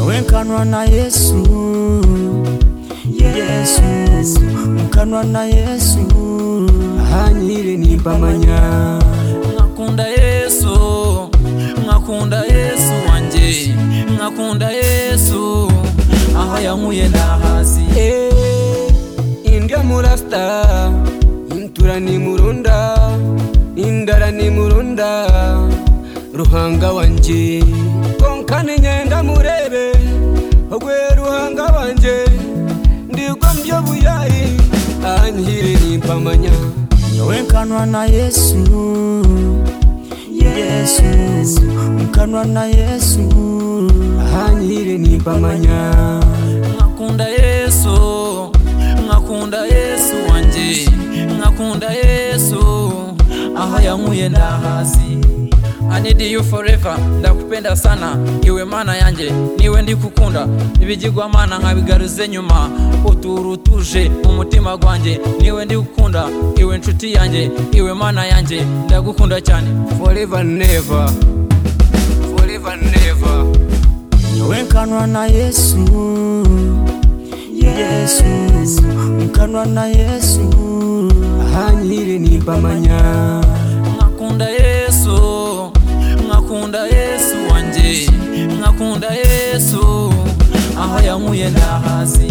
mukanwa na Yesu Yesu mukanwa na Yesu ahanyire nimbamanya Mwakunda Yesu mwakunda Yesu wanjye mwakunda Yesu aho yankuye ndahazi Eh, indya murasta intura ni murunda indara ni murunda ruhanga wanje konkana inyenda murebe ogwe ruhanga wanje ndigwa mbyo buyayi ahanyire nimpamanya nyowe nkanwa na Yesu Yesu mukanwa na Yesu ahanyire nimpamanya mwakunda Yesu mwakunda Yesu wanjye mwakunda Yesu aho yankuye ndahazi I need you forever ndakupenda sana iwe mana yanjye niwe ndi kukunda ibigirwamana nkabigaruze nyuma utura utuje mu mutima gwanjye niwe ndi gukunda iwe nshuti yanjye iwe mana yanjye ndagukunda cyane Forever never. Forever never. nyowe nkanwa na Yesu Yesu mukanwa na Yesu Ahanyire nimpamanya. mwakunda yesu mwakunda yesu wanjye mwakunda yesu aho yankuye ndahazi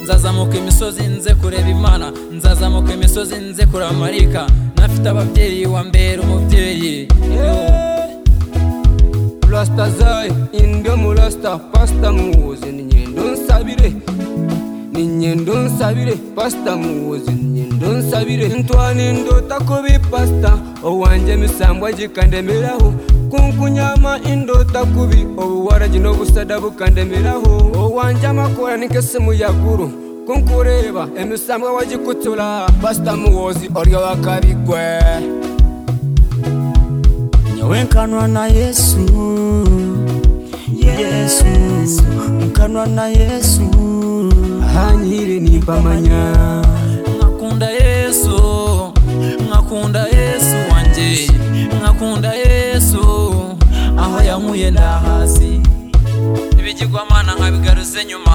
nzazamuka imisozi nze kureba imana nzazamuka imisozi nze kureba marika nafite ababyeyi wa mbere umubyeyi Rasta zai indyo mu rasta pasta muze ni nyendo nsabire ni nyendo nsabire pasta muze ni nyendo nsabire ntwana indota kubi pasta owanje misambwa gikandemeraho kunkunyama indota kubi obuwaragi n'obusada bukandemeraho owanje amakora nikese muyaguru kunkureba emisambwa wagikutura pasta muwozi oryo wakabigwe nyowe nkanwa na Yesu Yesu mukanwa na Yesu ahanyire nimpamanya mwakunda yesu mwakunda yesu wanjye mwakunda yesu aho yankuye ndahazi ibigirwamana nkabigaruze nyuma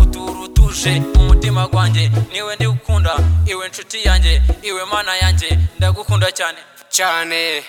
utura utuje mu mutima gwanjye niwe ndi gukunda iwe nshuti yanjye iwe mana yanjye ndagukunda cyane cyane